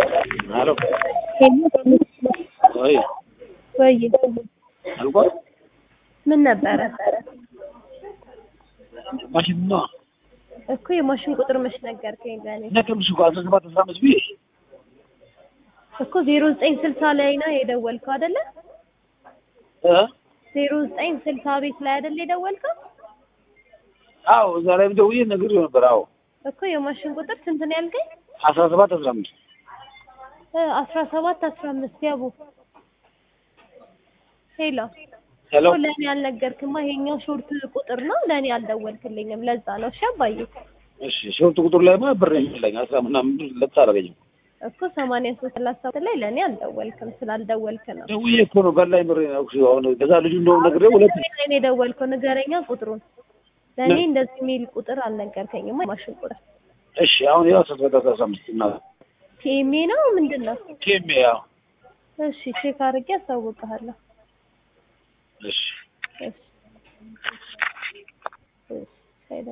አሎ ወይ ወይ አልቋል። ምን ነበረ ማሽን ነው እኮ የማሽን ቁጥር መች ነገርከኝ ለእኔ ነገርኩሽ እኮ አስራ ሰባት አስራ አምስት ብዬሽ እኮ ዜሮ ዘጠኝ ስልሳ ላይ ነው የደወልከው አይደለ እ ዜሮ ዘጠኝ ስልሳ ቤት ላይ አይደለ የደወልከው አዎ እዛ ላይ ደውዬ ነግሬው ነበር። አዎ እኮ የማሽን ቁጥር ስንት ነው ያልከኝ አስራ ሰባት አስራ አምስት እ አስራ ሰባት አስራ አምስት ያቡ ሄሎ ሄሎ እኮ ለእኔ አልነገርክማ ይሄኛው ሾርት ቁጥር ነው ለእኔ አልደወልክልኝም ለዛ ነው እሺ አባዬ እሺ ሾርት ቁጥር ላይ ማ ብር የሚለኝ አስራ ምናምን ብር ለብሳ አላገኝም። እኮ ሰማንያ ሶስት ሰላሳ ሰባት ላይ ለእኔ አልደወልክም ስላልደወልክ ነው ደውዬ እኮ ነው በላይ ብር ነው አሁን ከዛ ልጁ እንደውም ነግሬው ሁለት ላይ ነው የደወልከው ንገረኛ ቁጥሩን ለእኔ እንደዚህ የሚል ቁጥር አልነገርከኝማ የማሽን ቁጥር እሺ አሁን ያው አስራ ሰባት አስራ አምስት እና ቲኤምኤ ነው ምንድን ነው ኬሜ ያው እሺ ቼክ አድርጌ አሳውቅሃለሁ እሺ እሺ